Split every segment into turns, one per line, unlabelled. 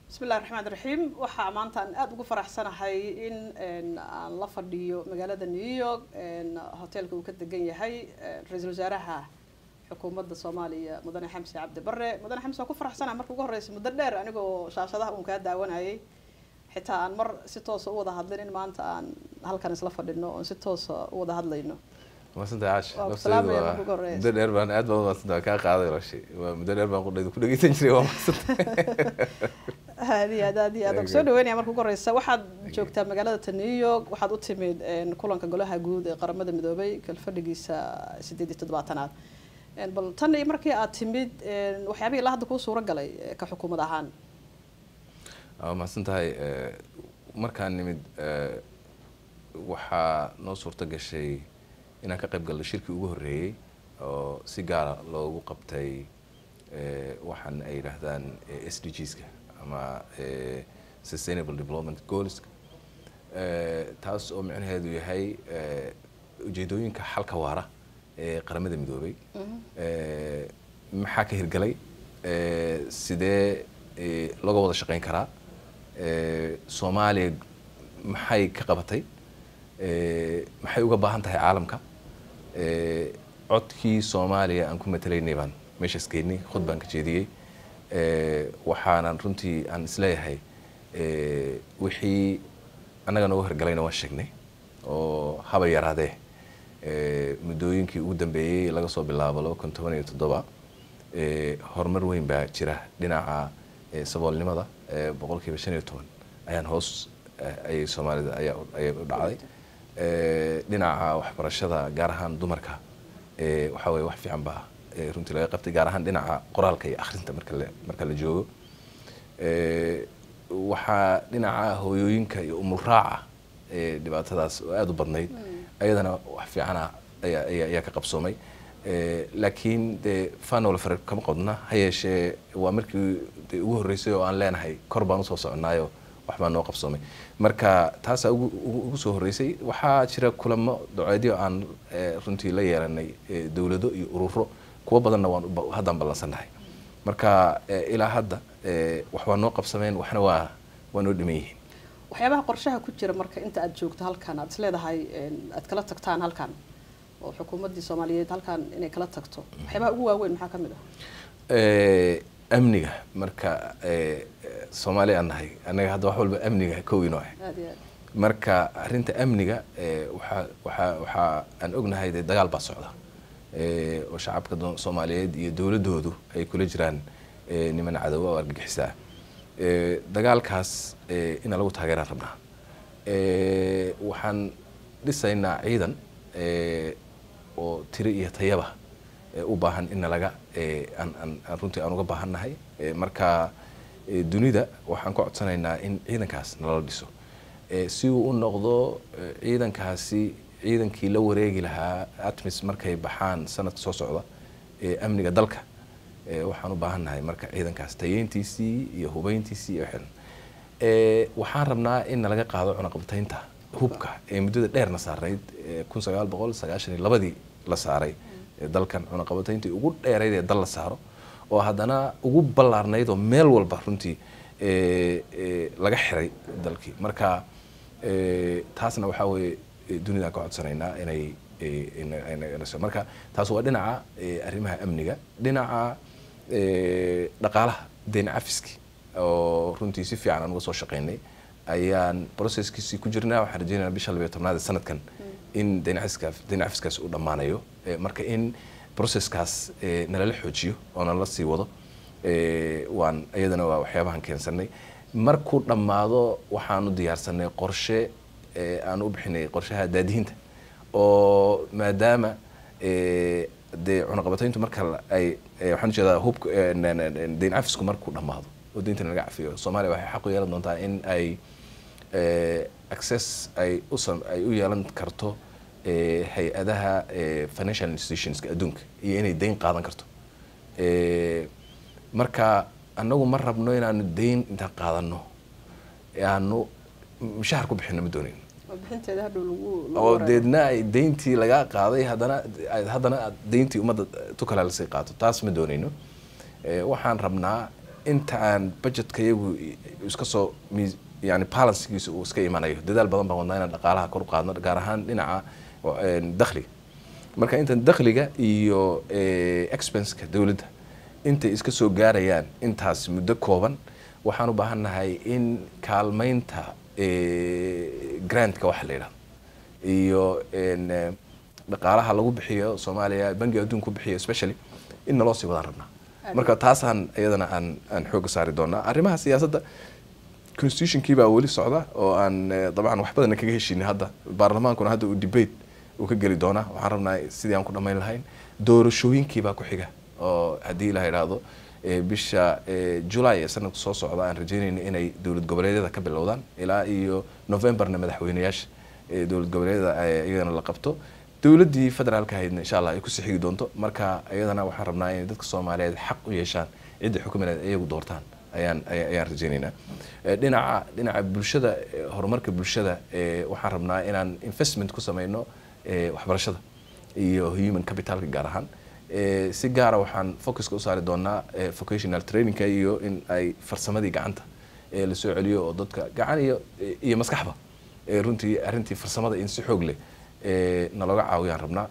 bismillahi raxmaan raxiim waxaa maanta aan aada ugu faraxsanahay in aan la fadhiyo magaalada new york hoteelka uu ka degan yahay ra-iisul wasaaraha xukuumadda soomaaliya mudane xamse cabdi bare mudane xamse waan ku faraxsanahay marka ugu horreysa muddo dheer anigoo shaashadaha uun kaa daawanayay xitaa aan mar si toosa u wada hadlin in maanta aan halkan isla fadhino oon si toosa u wada hadlayno
maasanta caash
Waa ku
nafteedu
salaamaya
waa
marka ugu horeysa.
muddo dheer baan aad baan umaadsantaa waa kaa qaaday lashay waa muddo dheer baan qudhayda ku dhegeysan jiray waa maasanta
aad iyo aad aad iyo aad waan kusoo dhaweynaya marka ugu horeysa waxaad joogtaa magaalada ta new york waxaad u timid een, kulanka golaha guud ee qaramada midoobay kalfadhigiisa sideed iyo toddobaatanaad Een, bal tan iyo markii aad timid een, waxyaabihii ilaa hadda kuu suura galay ee, ka xukuumad ahaan
waa mahadsan tahay eh, markaan nimid eh, waxaa noo suurto gashay inaan ka qayb galno shirkii ugu horreeyey oo si gaara loogu qabtay eh, waxaan ay yidhaahdaan eh, s d gska ama eh, sustainable development goals taas oo micnaheedu yahay eh, ujeedooyinka xalka waara ee qaramada midoobay Eh, maxaa ka hirgalay Eh, sidee eh, looga wada shaqeyn karaa Eh, soomaaliya maxay ka qabatay Eh, maxay uga baahan tahay caalamka Eh, codkii soomaaliya aan ku matalaynay baan meeshaas geynay khud baan ka jeediyey Eh, waxaanan runtii aan isleeyahay eh, wixii annaga nooga hirgalayna waan sheegnay oo haba yaraadee Eh, muddooyinkii ugu dambeeyey laga soo bilaabo laba kun toban iyo toddoba eh, horumar weyn baa jira dhinaca eh, saboolnimada eh, boqolkiiba shan iyo toban ayaan hoos eh, ayay soomaalida ayaa u- ayay u dhacday Eh, dhinaca waxbarashada gaar ahaan dumarka eh, waxaa weye wax fiican baa eh, runtii laga qabtay gaar ahaan dhinaca qoraalka iyo akhrinta marka la marka la joogo Eh, waxaa dhinaca hooyooyinka iyo umulraaca eh, dhibaatadaas oo aada u badnayd ayadana wax fiicana ayaa ayaa ayaa ka qabsoomay Eh, laakiin dee fanol fare kama qodna ha yeeshee waa markii dee ugu horreysay oo aan leenahay kor baan usoo soconaayo wax baa noo qabsoomay marka taasaa ugu ugu ugu soo horreysay waxaa jira kulamo doceedyo aan eh, runtii la yeelanay eh, dowlado iyo ururo kuwo badanna waan u ba- haddaan ballansannahay marka eh, ilaa hadda eh, wax waa noo qabsameen waxna waa waa noo dhiman yihiin
waxyaabaha qorshaha ku jira marka inta aad joogto halkan aad isleedahay een, aad kala tagtaan halkan oo xukuumaddii soomaaliyeed halkan inay kala tagto waxyaabaha ugu waaweyn maxaa ka mid ah
Eh, amniga marka eh, eh, soomaali aan nahay annaga hadda wax walba amniga kowino ah
aad iyo aad
marka arrinta amniga eh, waxaa waxaa waxaa aan ognahay dee dagaal baa socda Eh, oo shacabka do- soomaaliyeed iyo dowladoodu ay kula jiraan eh, niman cadowa oo argagixisaa Eh, dagaalkaas eh, ina lagu taageeraan rabnaa Eh, waxaan dhisaynaa ciidan eh, oo tiri iyo tayaba eh, u baahan in nalaga eh, aan aan aan runtii aan uga baahannahay Eh, marka eh, dunida waxaan ka codsanaynaa in ciidankaas nalala dhiso Eh, si uu u noqdo eh, ciidankaasi ciidankii la wareegi lahaa atmis markay baxaan sanadka soo socda ee amniga dalka eh, waxaan u baahannahay marka ciidankaas tayeyntiisii iyo hubeyntiisii iyo xiran Eh, waxaan rabnaa in nalaga qaado cunaqabataynta hubka ee muddada dheerna saarnayd eh, kun sagaal boqol sagaashan iyo labadii la saaray ee dalkan cunaqabatayntii ugu dheerayd ee dal la saaro oo haddana ugu ballaarnayd oo meel walba runtii eh, eh, laga xiray dalkii marka eh, taasna waxaa weeye eh, dunidaan ka codsanaynaa inay eh, ina- ina- ina- marka taas waa dhinaca eh, arrimaha amniga dhinaca eh, dhaqaalaha deen cafiski oo runtii si fiican aan uga soo shaqaynay ayaan processkiisii ku jirnaa waxaan rajeynayaa bisha labayo tobnaad ee sanadkan in deen cafiska deen cafiskaas uu dhammaanayo Eh, marka in processkaas eh, nalala xoojiyo oo nalala sii wado eh, waan iyadana waa waxyaabahan keensanay markuu dhammaado waxaanu diyaarsanay qorshe eh, aan u bixinay qorshaha daadihinta oo maadaama eh, dee cunaqabatayntu marka la- ay eh, waxaan ujeedaa hubka eh, n- n- n- deyn cafisku markuu dhammaado oo deynta laga cafiyo soomaaliya waxay xaq u yeelan doontaa in ay eh, access ay u sam- ay u yeelan karto eh, hay-adaha eh, financial institutionska adduunka iyo inay deyn qaadan karto Eh, marka annagu ma rabno inaanu deyn intaan qaadano aanu mushahar ku bixino ma doonin
oo bixinteeda hadhow lagu lagu
oo
wareego.
deedna ay deyntii lagaa qaaday haddana ay- haddana aad deyntii ummadda tu kale lasii qaato taas ma doonayno Eh, waxaan rabnaa inta aan budgetka iyagu iska soo miis yani balancegiisa uu iska imanayo dadaal badan baan wadnaa inaan dhaqaalaha kor u qaadno gaar ahaan dhinaca dakhliga marka intan dakhliga iyo expenska dowladda intay iska soo gaarayaan intaas muddo kooban waxaan u baahannahay in kaalmaynta grantka waxa la yidhahdo iyo dhaqaalaha lagu bixiyo soomaaliya bangiga adduunka ku bixiyo especially in naloo sii wadaan rabnaa marka taasaan iyadana aan aan xooga saari doonaa arrimaha siyaasadda constitutionkii baa weli socda oo aan dabcan wax badanna kaga heshiinay hadda baarlamaankuna hadda uu debate uu ka geli doonaa waxaan rabnaa sidii aan ku dhammayn lahayn doorashooyinkii baa ku xiga oo haddii la idhaahdo bisha july ee sanadka soo socda aan rajeynayna inay dowlad goboleedyada ka bilowdaan ilaa iyo novemberna madaxweyneyaasha dowlad goboleedyada iyadana la qabto dowladdii federaalka ahaydna insha allah ay kusii xigi doonto marka iyadana waxaan rabnaa inay dadka soomaaliyeed xaq u yeeshaan cidda xukumineed iyagu doortaan ayaan ayaan rajeynaynaa dhinaca dhinaca bulshada horumarka bulshada waxaan rabnaa inaan investment ku sameyno waxbarashada iyo human capitalka gaar ahaan si gaara waxaan focuska u saari doonaa vocational trainingka iyo in ay farsamadii gacanta lasoo celiyo oo dadka gacan iyo iyo maskaxba runtii arrintii farsamada in si xoog leh nalooga caawiyaan rabnaa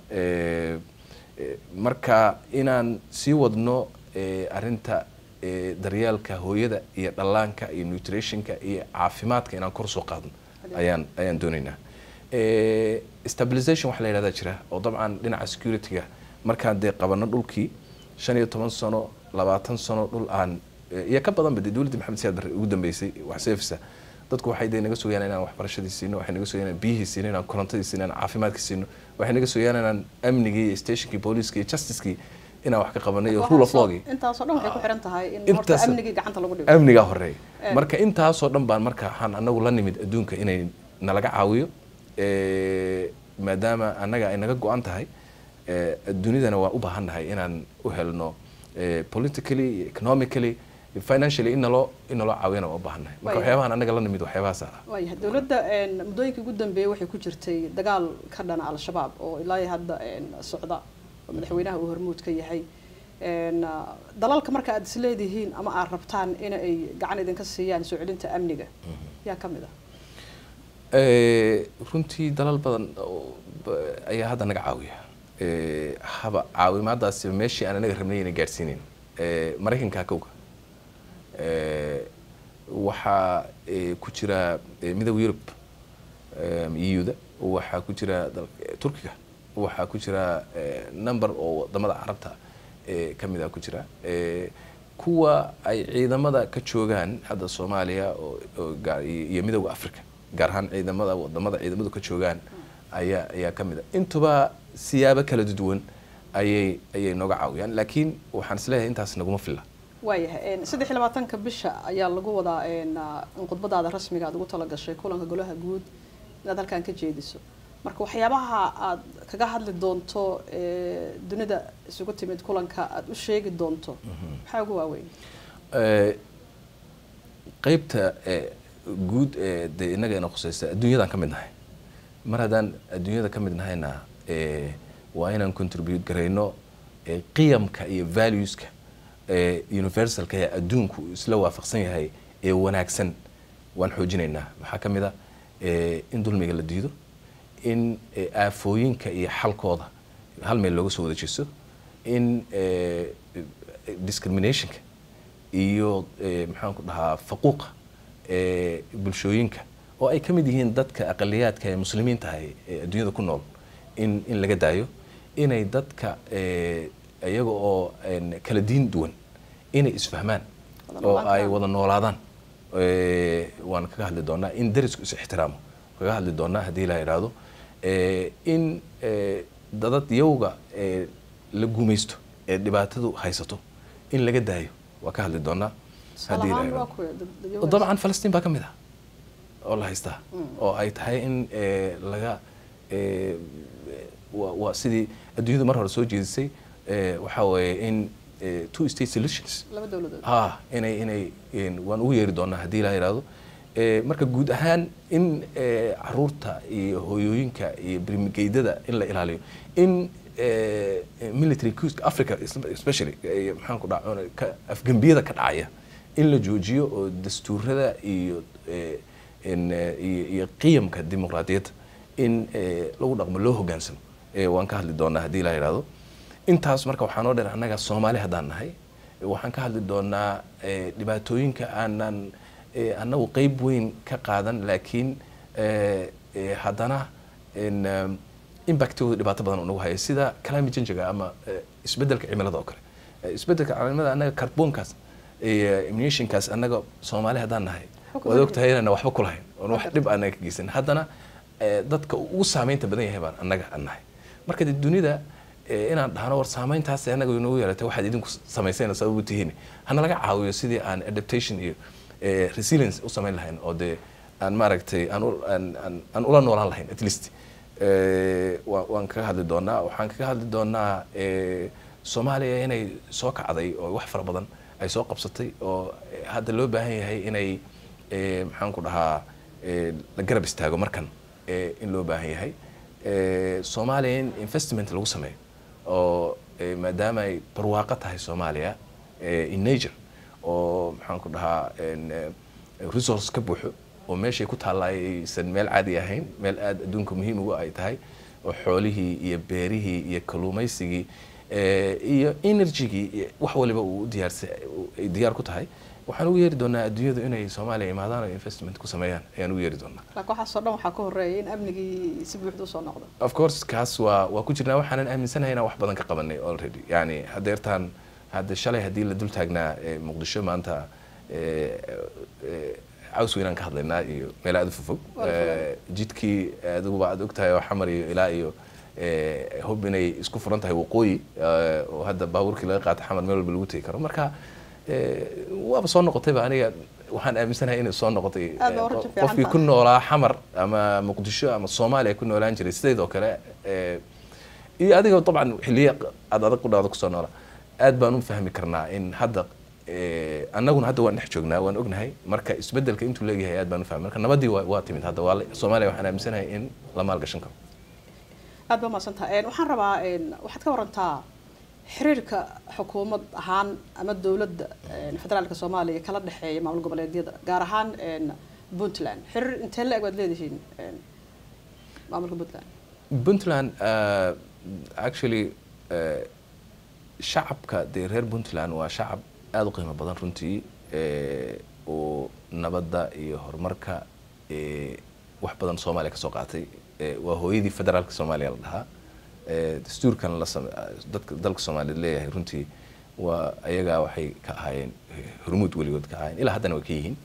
marka inaan sii wadno arrinta daryeelka hooyada iyo dhallaanka iyo nutritionka iyo caafimaadka inaan kor soo qaadno ayaan ayaan doonaynaa stabilization waxa la yidhahdaa jira oo dabcan dhinaca securityga markaan dee qabano dhulkii shan iyo toban sano labaatan sano dhul aan iyo ka badanba dee dowladda maxamed siyaad barre ugu dambeysay wax seefisa dadku waxay dee naga sugayaan inaan waxbarashadii siino waxay naga sugayaan inaan biyihii siino inaan korontadii siino inaan caafimaadkii siino waxay naga sugayaan inaan amnigii iyo stationkii booliiskii iyo justicekii inaan wax ka qabano iyo rule of lawgii
intaasoo dhan waxay ku xiran tahay in horta
Intaas-
amnigii gacanta lagu dhigo
amnigaa horeeya marka intaasoo dhan baan marka waxaan anagu la nimid adduunka inay nalaga caawiyo Eh, maadaama annaga ay naga go-an tahay eh, dunidana waa u baahannahay inaan u helno eh, politically economically financially in naloo in naloo caawiyana waa u baahannahay marka
Waayahay.
waxyaabahan annaga la nimid waxyaabahaas ah
waayahay dowladda een, muddooyinkii ugu dambeeyey waxay ku jirtay dagaal ka dhana al-shabaab oo ilaa iyo hadda een, socda oo madaxweynaha uu hormuud ka yahay Een, ah, dalalka marka aad isleedihiin ama aad rabtaan in ay gacan idinka siiyaan soo celinta amniga yaa ka mid ah
Eh, runtii dalal badan oo ba- ayaa hadda naga caawiya Eh, haba caawimaadaasi meeshii aan anaga rabnay inay gaadhsiinin Eh, maraykanka kowga Eh, waxaa eh, ku jira eh, midowga yurub eu-da waxaa ku jira dal- eh, turkiga waxaa ku jira eh, number oo wadamada carabta eh, ka mid a ku jira Eh, kuwa ay ciidamada ka joogaan hadda soomaaliya oo- oo gaar- iyo iyo midowga africa gaar ahaan ciidamada wadamada ciidamadu ka joogaan ayaa ayaa ka mid a intuba siyaabo kala duwan ayay ayay nooga caawiyaan laakiin waxaan isleeyahay intaas naguma filla
waayahay een, saddex iyo labaatanka bisha ayaa lagu wadaa een, ah, in khudbadaada rasmiga aad ugu talagashay kulanka golaha guud inaad halkan ka jeediso marka waxyaabaha aad kaga hadli doonto ee, dunida isugu timid kulanka aad u sheegi doonto maxaa ugu waaweyn
Eh, qaybta eh, guud ee dee innaga ina khusaysa adduunyadan ka mid nahay mar haddaan adduunyada ka mid nahayna eh, waa inaan contribute garayno eh, qiyamka iyo valueska ee universalka ee adduunku isla waafaqsan yahay ee wanaagsan waan xoojinaynaa waxaa ka mid a eh, in dulmiga la diido in eh, aafooyinka iyo xalkooda hal meel looga soo wada jeesto in eh, discriminationka iyo eh, maxaan ku dhahaa faquuqa ee bulshooyinka oo ay ka mid yihiin dadka aqaliyaadka ee muslimiinta ahay ee adduunyada ku nool in in laga daayo inay dadka eh, iyaga oo een, kala diin duwan inay isfahmaan
Wada
oo
noolaan
ay
karaan.
wada noolaadaan Eh, waan kaga hadli doonaa in darisku is ixtiraamo kaga hadli doonaa haddii la idhaahdo Eh, in eh, dadad yowga eh, la gumaysto ee dhibaatadu haysato in laga daayo waa ka hadli doonaa haddii la
salahaan waa
idhaahdo
kuwa dad- dad-
dabcan falastiin baa ka mid ah oo la haystaa oo ay tahay in eh, laga eh, waa waa sidii adduunyadu mar hore soo jeedisay eh, waxaa weeye in eh, two state solutions
laba dowladood
ha inay inay in- waan ugu yeeri doonaa haddii la yidhaahdo Eh, marka guud ahaan in eh, caruurta iyo hooyooyinka iyo birmigeydada in la ilaaliyo in eh, military couska africa especially eh, maxaan ku dhaca afgembiyada ka dhacaya in la joojiyo oo dastuurada iyo eh, in, eh, iyo iyo qiyamka dimuqraadiyadda in eh, lagu dhaqmo loo hogaansamo Eh, waan ka hadli doonaa haddii la yidhahdo intaas marka waxaa noo dheer annaga soomaali haddaan nahay waxaan ka hadli doonaa eh, dhibaatooyinka aanan eh, annagu qeyb weyn ka qaadan laakiin eh, eh, haddana in, um, impactooda dhibaato badan nagu haya sida climate change-ga ama eh, isbeddelka cimilada oo kale Eh, isbeddelka cimilada annaga carbonkaas iyo emissionkaas annaga soomaali haddaan nahay
Xukun
waad
ma
ogtahay inaan waxba ku lahayn oon wax dhib aanan ka geysan haddana eh, dadka ugu saameynta badan yahay baan annaga aan nahay marka dee dunida eh, inaan dhahno war saameyntaas annaga inoogu yeelatay waxaad idinku samayseen sabab u tihiin hana laga caawiyo sidii aan adaptation iyo eh, resilience u samayn lahayn oo dee aan maaragtay aan u- aan- aan- aan ula noolaan lahayn at least Eh, wa- waan kaga hadli doonaa waxaan kaga hadli doonaa eh, soomaaliya inay soo kacday oo wax fara badan ay soo qabsatay oo eh, hadda loo baahan yahay inay eh, maxaan ku dhahaa eh, la garab istaago markan eh, in loo baahan yahay Eh, soomaaliya in investment lagu sameeyo oo eh, maadaama ay barwaaqo tahay soomaaliya eh, in nature oo maxaan ku dhahaa en, eh, resource ka buuxo oo meeshay ku taalla aysan meel caadi ahayn meel aada adduunka muhiim ugu ay tahay oo xoolihii iyo beerihii iyo kalluumaysigii eh, iyo energygii iyo wax waliba uu u diyaarsa uu- ay diyaar ku tahay waxaan ugu yeeri doonaa adduunyadu inay soomaaliya imaadaan oo investment ku sameeyaan ayaan ugu yeeri doonaa
laakiin waxaasoo dhan waxaa ka horeeya in amnigii si buuxda usoo noqdo
of course kaas waa waa ku jirnaa waxaanan aaminsanahay inaan wax badan ka qabanay already yani hadeertaan hadda shalay haddii la dul taagnaa eh, muqdisho maanta eh, eh, caws weynaan ka hadlaynaa iyo meel aada u fofog
Waa la fogaanay.
Eh, jidkii adiguba aad ogtahay oo xamar iyo ilaa iyo eh, hub inay isku furan tahay waqooyi eh, oo hadda baabuurkii laga qaata xamar meel walba lagu tegi karo marka eh, waaba soo noqotayba aniga waxaan aaminsanahay inay soo noqotay
Aad baa
eh,
u rajo
qof-
fiican
qofkii
tahay.
ku noolaa xamar ama muqdisho ama soomaaliya ku noolaan jiray sideedoo kale eh, iyo adiga dabcan xiliya aad adag u dhawda kusoo noola aad baan u fahmi karnaa in hadda eh, annaguna hadda waan dhex joognaa waan ognahay marka isbedelka intuu leeyahay aad baan u fahmi marka nabadii waa, waa timid hadda waa la- soomaaliya waxaan aaminsanahay in la maalgashan karo
aad baa mahadsantaha waxaan rabaa en, waxaad ka warantaa xiriirka xukuumad ahaan ama dowladda en, federaalka soomaaliya kala dhexeeya maamul goboleedyada gaar ahaan en, puntland xiriir intee la-eg waad leedihiin en, maamulka puntland
puntland uh, actually uh, shacabka dee reer puntland waa shacab aada u qiimo badan runtii eh, oo nabadda iyo horumarka eh, wax badan soomaaliya kasoo qaatay Eh, waa hooyadii federaalka soomaaliya la dhahaa Eh, dastuurkan la same- dadka dalka soomaaliyeed leeyahay runtii waa ayagaa waxay ka ahaayeen eh, hormuud weligood ka ahaayeen ilaa haddana way ka yihiin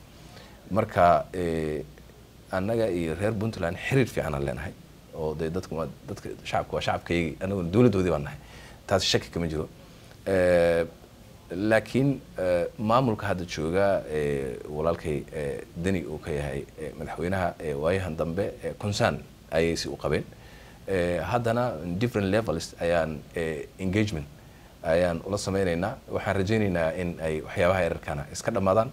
marka eh, annaga iyo reer puntland xiriir fiican aan leenahay oo dee dadku waa dadka shacabka waa shacabkaygii annaguna dowladdoodii baan nahay taas shaki kama jiro Eh, laakiin eh, maamulka hadda jooga eh, walaalkay eh, deni uu ka yahay eh, madaxweynaha eh, waayahan dambe eh, concern ayay si u qabeen Eh, haddana different levels ayaan eh, engagement ayaan ula sameynaynaa waxaan rajaynaynaa in ay waxyaabaha yararkana iska dhammaadaan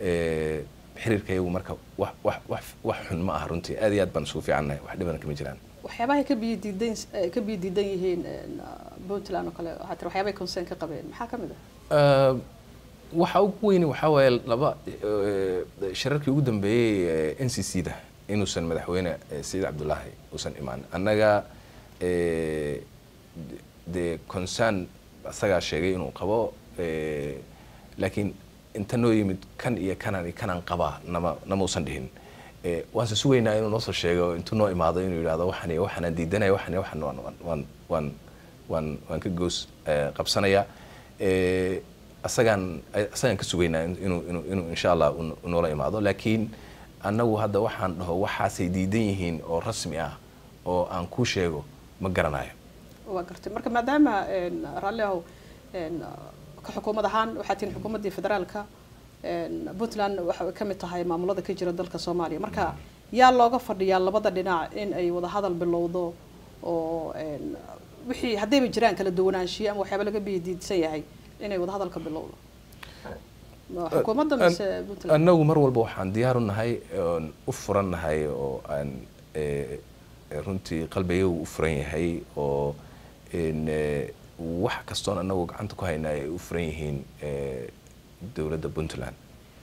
Eh, xiriirka iyagu marka wax wax wax wax xun ma aha runtii aad iyo aad baan isugu fiicannahay wax dhibana kama jiraan
waxyaabahay ka biyo diidan eh, ka biyo diidan yihiin en, puntland oo kale waxaa tiri waxyaabay concern ka qabeen maxaa ka mid ah
Uh, waxa ugu weyni waxaa waaye laba uh, shirarkii ugu dambeeyey n c c da inuusan madaxweyne eh, sayid cabdulaahi uusan imaan annaga eh, de- dee concern asagaa sheegay inuu qabo eh, laakiin inta noo yimid kan iyo kanan iyo kanaan qabaa nama nama usan dhihin Eh, waanse sugaynaa inuu noo soo sheego intuu noo imaado inuu yidhahdo waxan iyo waxanaan diidanaya waxan iyo waxan waan waan waan waan waan ka goos eh, qabsanaya Eh, asagaan asagaan ka sugaynaa in- inuu inuu inuu insha allah uu- uu noola imaado laakiin annagu hadda waxaan dhaho waxaasay diidan yihiin oo rasmi ah oo aan ku sheego ma garanayo
waa gartay marka maadaama en, raalli ahow en, ka xukuumad ahaan waxaa tihiin xukuumaddii federaalka en, puntland waxay ka mid tahay maamulada ka jira dalka soomaaliya marka yaa looga fadhiyaa labada dhinac in ay wada hadal bilowdo oo en, wixii haddayba jiraan kala duwanaanshiyo ama waxyaaba laga biyadiidsan yahay inay wada hadalka bilowdo Ma xukuumadda mise puntland
annagu mar walba waxaan diyaar u nahay oon u furan nahay oo aan eh, runtii qalbigayagu u furan yahay oo in, eh, wax kastoon annagu gacanta ku hayna ay u furan yihiin eh, dowladda puntland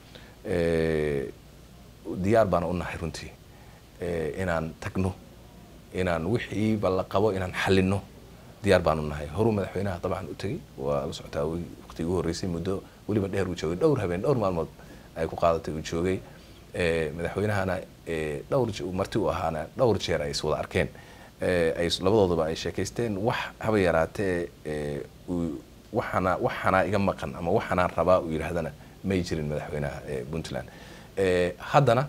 diyaar baana u nahay runtii inaan tagno inaan wixiiba la qabo inaan xalino diyaar baan u nahay horuu madaxweynaha dabcan u tegey waa la socotaa waqti ugu horreysay muddo weliba dheer uu joogay dhowr habeen dhowr maalmood ay ku qaadatay uu joogay madaxweynahana dhowr marti u ahaana dhowr jeer ay is wada arkeen ay labadoodaba ay sheekaysteen wax haba yaraatee waxana waxanaa iga maqan ama waxanaan rabaa uu yidhaahdana may jirin madaxweynaha puntland haddana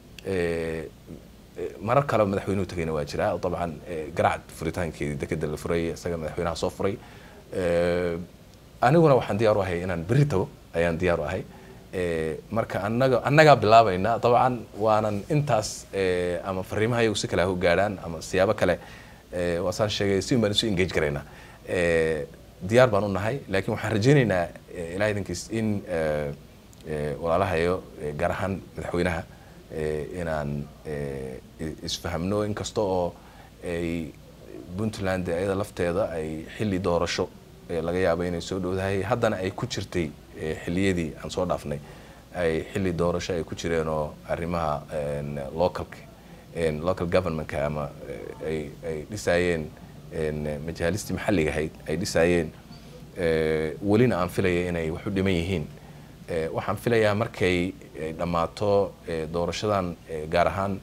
marar kale madaxweynuhu tagayna waa jiraa dabcan garacad furitaankeedii dekeda la furay isaga madaxweynaha soo furay aniguna waxaan diyaar u ahay inaan berri tago ayaan diyaar u ahay marka anaga annagaa bilaabayna dabcan waanan intaas ama fariimaha iyagu si kale ha u gaadhaan ama siyaabo kale waasaan sheegay si baan isu engage garaynaa diyaar baan u nahay laakiin waxaan rajaynaynaa ilaah idinkiis in walaalahayo gaar ahaan madaxweynaha inaan isfahamno inkasta oo ay puntland iyada lafteeda ay xilli doorasho laga yaabo inay soo dhowdahay haddana ay ku jirtay xilliyadii aan soo dhaafnay ay xilli doorasho ay ku jireen oo arrimaha localka local governmentka ama ay ay dhisaayeen majaalistii maxalliga ahayd ay dhisaayeen welina aan filaya inay wax u dhiman yihiin waxaan filayaa markay dhammaato doorashadan gaar ahaan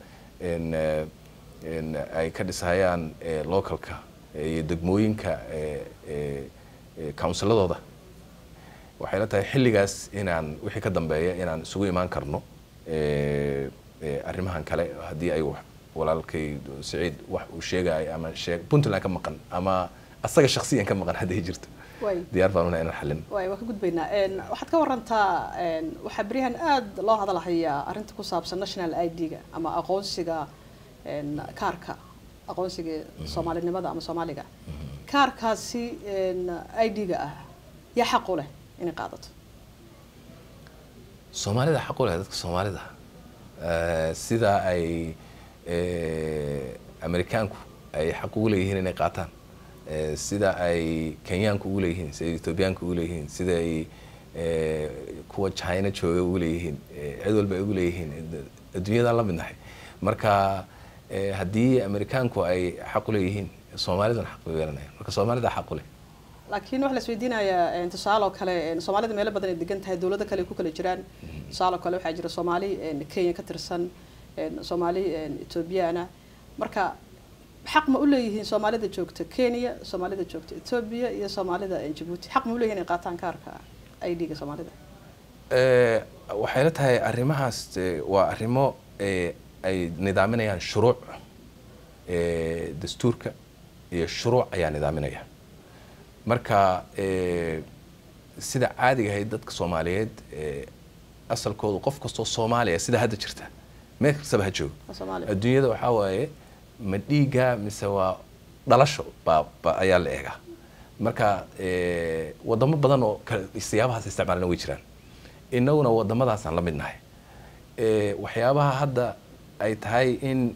ay ka dhisahayaan localka iyo degmooyinka counsiladooda waxay la tahay xilligaas inaan wixii ka dambeeya inaan isugu imaan karno arrimahan kale haddii ay walaalkay saciid wax uu sheegayo ama shee puntland ka maqan ama asaga shaksiyan ka maqan hadday jirto diyaar baan unahay inaan xallin
waay waa ka gudbaynaa waxaad ka warantaa waxaa beryahan aada loo hadalhayaa arrinta ku saabsan national i d-ga ama aqoonsiga kaarka aqoonsiga soomaalinimada ama soomaaliga kaarkaasi i d-ga ah yaa xaq u leh inay qaadato
soomaalida xaq u leh dadka soomaalida sida ay amerikaanku ay xaq ugu leeyihiin inay qaataan sida ay kenyaanku ugu leeyihiin sida ethoobiyaanku ugu leeyihiin sida ay kuwa china jooga ugu leeyihiin cid walba ay ugu leeyihiin adduunyadaan la midnahay marka haddii amerikaanku ay xaq u leeyihiin soomaaliduna xaq u yeelanaya marka soomaalida xaq u leh
laakiin waxaa la isweydiinayaa tusaale oo kale soomaalida meelo badan ay degan tahay dowlado kale ay ku kala jiraan tusaale oo kale waxaa jira soomaali kenya ka tirsan soomaali ethoobiyaana marka xaq ma u leeyihiin soomaalida joogta kenya soomaalida joogta ethoobia iyo soomaalida jabuuti xaq ma u leeyihin inay qaataan kaarka i d-ga soomaalida
waxay la tahay arrimahaas waa arrimo ay nidaaminayaan shuruuc dastuurka iyo shuruuc ayaa nidaaminaya marka sida caadiga ahayd dadka soomaaliyeed asalkoodu qof kastoo soomaaliya sida hadda jirta meel kastaba ha joogo adduunyada waxaa waaye ma dhiiga mise waa dhalasho baa ba ayaa la eegaa marka wadamo badan oo siyaabahaas isticmaalana way jiraan inaguna wadamadaasaan la mid nahay waxyaabaha hadda ay tahay in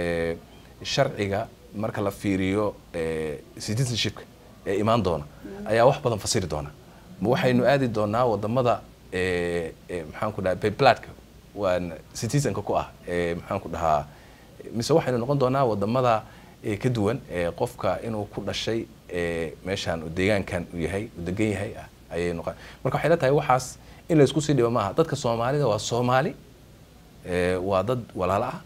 sharciga marka la fiiriyo citizenshipka ee imaan doona ayaa wax badan fasiri doona ma waxaynu aadi doonaa wadamada maxaan ku dhaha babladka waa citizenka ku ah maxaan ku dhahaa mise waxaynu noqon doonaa wadamada ka duwan qofka inuu ku dhashay meeshaan deegaankan uu yahay uu degan yahay ah ayay noqon marka waxay la tahay waxaas in la isku sii dhibo maaha dadka soomaalida waa soomaali waa dad walaalo ah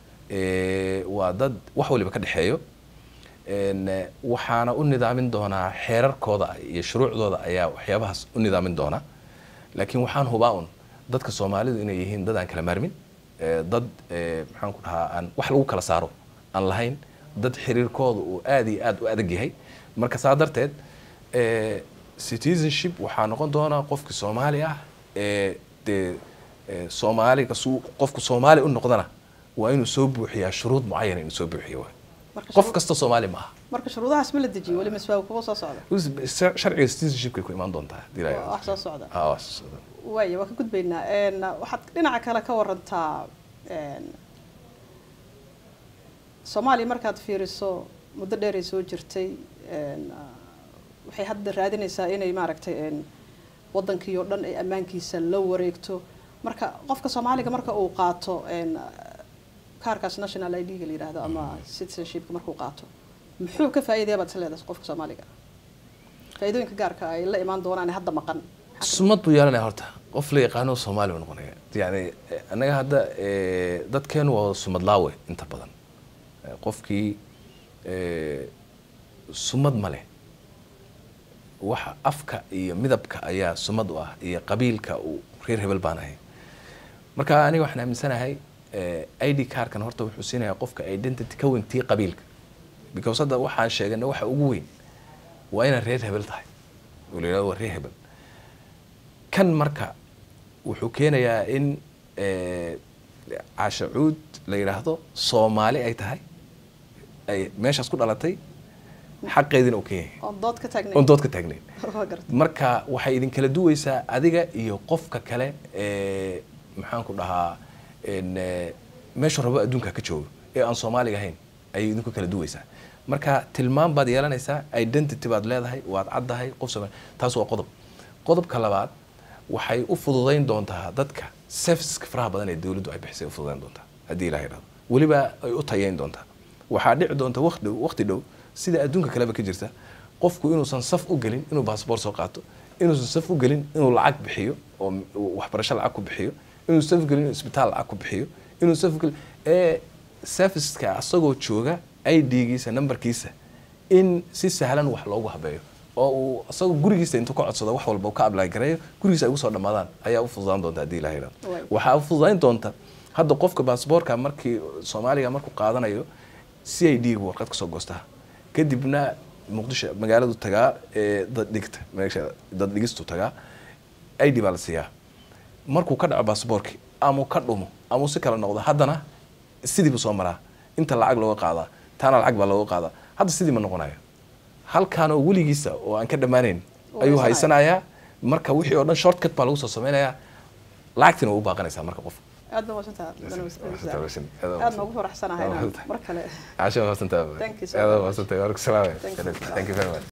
waa dad wax waliba ka dhexeeyo waxaana u nidaamin doonaa xeerarkooda iyo shuruucdooda ayaa waxyaabahaas u nidaamin doona laakiin waxaan hubaa un dadka soomaalidu inay yihiin dad aan kala maarmin dad maxaan ku dhahaa aan wax lagu kala saaro aan lahayn dad xiriirkooda uu aada iyo aada u adag yahay marka saa darteed citizenship waxaa noqon doonaa qofki soomaali ah dee soomaali kasuu qofku soomaali u noqdana waa inuu soo buuxiyaa shuruud mucayana inuu soo buuxiyo qof kasta soomaali maaha
marka shuruudahaas ma la dejiyo weli maswaa kuwa soo socda
sharciga citizenshipkay ku imaan doontaa
wax soo socda
wax soo socda
waaya waa ka gudbaynaa waxaad dhinaca kale ka warantaa soomaaliya markaad fiiriso muddo dheeray soo jirtay waxay hadda raadinaysaa inay maaragtay wadankii oo dhan ay ammaankiisa la wareegto marka qofka soomaaliga marka uu qaato een, kaarkaas national id ga la yidhaahdo ama citizenshipka markuu qaato muxuu ka faa'iidaya baad is leedahay qofka soomaaliga faa'iidooyinka gaarka ay la imaan doonaan ee hadda maqan
sumad buu yeelanaya horta qof la yaqaano soomaali buu noqonaya yani eh, annaga hadda eh, dadkeenu waa sumad laawe inta badan Eh, qofkii eh, sumad ma leh waxa afka iyo midabka ayaa sumad u ah iyo qabiilka uu reer hebel baan ahay marka aniga waxaan aaminsanahay eh, id carkan horta wuxuu siinayaa qofka identity ka weyn tii qabiilka because hadda waxaan sheegana waxa ugu weyn waa inaad reer hebel tahay oo la yidhahdo waa reer hebel kan marka wuxuu keenayaa in eh, caasha cuud la yidhaahdo soomaali ay tahay ay meeshaas ku dhalatay xaqeedina uu ka yahay
oon dood ka taagnayn
oon dood ka taagnayn
waa gartay
marka waxay idin kala duweysaa adiga iyo qofka kale ee maxaan ku dhahaa en, eh, meeshuu rabo adduunka ka joogo ee aan soomaaliga ahayn ayay idinku kala duweysaa marka tilmaam baad yeelanaysaa identity baad leedahay waad caddahay qof soomaali taas waa qodob qodobka labaad waxay u fududayn doontaa dadka serviceska faraha badan ee dowladdu ay bixisay u fududayn doontaa haddii ilaha yidhahdo weliba ay u tayeyn doontaa waxaa dhici doonta waqti waqti dhow sida adduunka kaleba ka jirta qofku inuusan saf u gelin inuu baasboor soo qaato inuusan saf u gelin inuu lacag bixiyo oo m- waxbarasho lacag ku bixiyo inuu saf u gelin inuu isbitaal lacag ku bixiyo inuu saf u gelin ee serviceska asagoo jooga ID-giisa numberkiisa in si sahlan wax loogu habeeyo oo uu asagoo gurigiisa intuu ka codsado wax walba uu ka apply gareeyo gurigiisa ay ugu soo dhammaadaan ayaa u fududaan doonta haddii ilaha yidhahdo
Way.
waxaa u fududayn doonta hadda qofka baasboorka markii soomaaliga markuu qaadanayo c i d warqad kasoo goostaa kadibna muqdisho magaaladu tagaa ee dad dhigta meesha dad dhigistu tagaa i d baa la siiyaa markuu ka dhaco baasboorki ama uu ka dhumo ama uu si kala noqdo haddana sidii buu soo maraa inta lacag looga qaadaa taana lacag baa looga qaadaa hadda sidii ma noqonayo halkaan oo weligiisa oo aan ka dhammaanayn
Oo
ayuu
haysanayo.
haysanayaa marka wixii oo dhan shortcut baa lagu soo sameynayaa lacagtina waa u baaqanaysaa marka qof
aad baa masantaha
Aad
aad noogu faraxsanahay inaan mar kale
عشان ما استنتبه
Thank you so
هذا
much.
ما استنتبه السلام
Thank you.
ثانك يو فيري ماتش